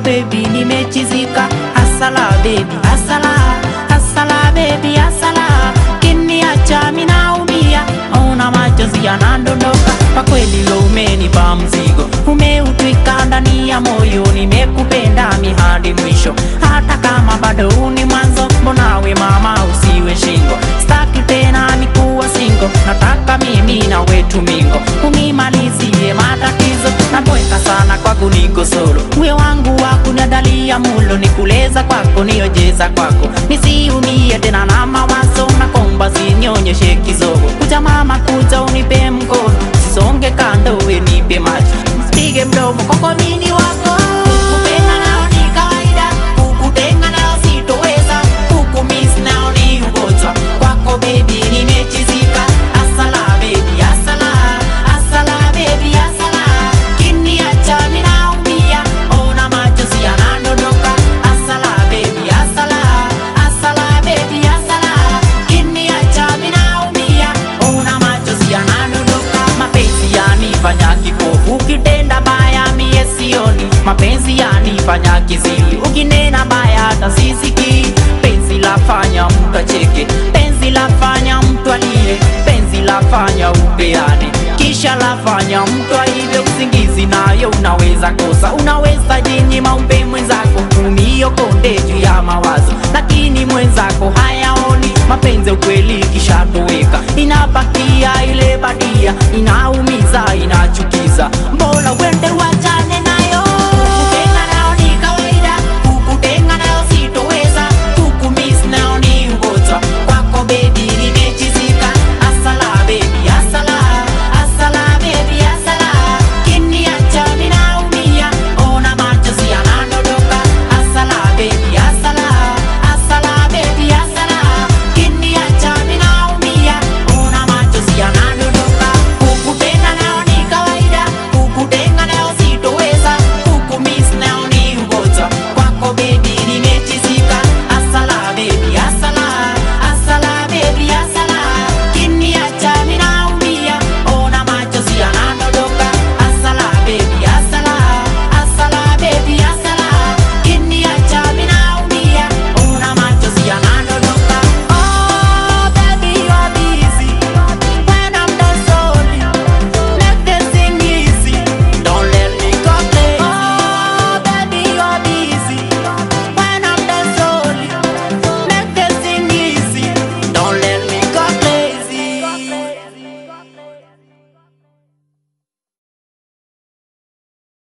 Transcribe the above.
baby nimechizika asala baby asala asala baby asala kiniacha minaumia ona machozi yanandondoka kwa kweli lo umenipa mzigo umeutwika ndani ya moyo nimekupenda mihadi mwisho hata kama bado ni mwanzo mbonawe mama usiwe shingo staki tena nikuwa singo nataka mimi na wetu mingo unimalizie matatizo naboeka sana kwako niko solo uwe wangu wa kunyadalia mulo nikuleza kwako niojeza kwako nisiumie tena na mawazo nakomba sinyonyeshe kizogo kuja mama kuja unipe mkono sisonge kando we nipe macho pige mdomo kwako mini wako Kukupenda nao ni kawaida, kukutenga nao sitoweza, kukumiss nao ni ugonjwa. Kwako baby nimechizika, asala baby, asala, asala baby, asala. Kiniacha ninaumia, ona machozi yanadondoka. Asala baby, asala, asala baby, asala. Kiniacha ninaumia, ona machozi yanadondoka. Mapenzi yanifanya kipofu, ukitenda baya mie sioni. Mapenzi yanifanya kiziwi, ukinena baya hata sisikii. Penzi lafanya mtu acheke, penzi lafanya mtu alie, penzi lafanya upeane, kisha lafanya mtu aibe usingizi, nayo unaweza kosa, unaweza jinyima umpe mwenzako umiokonde juu ya mawazo, lakini mwenzako hayaoni mapenzi. Ukweli kishatoweka, inabakia ile badia inauma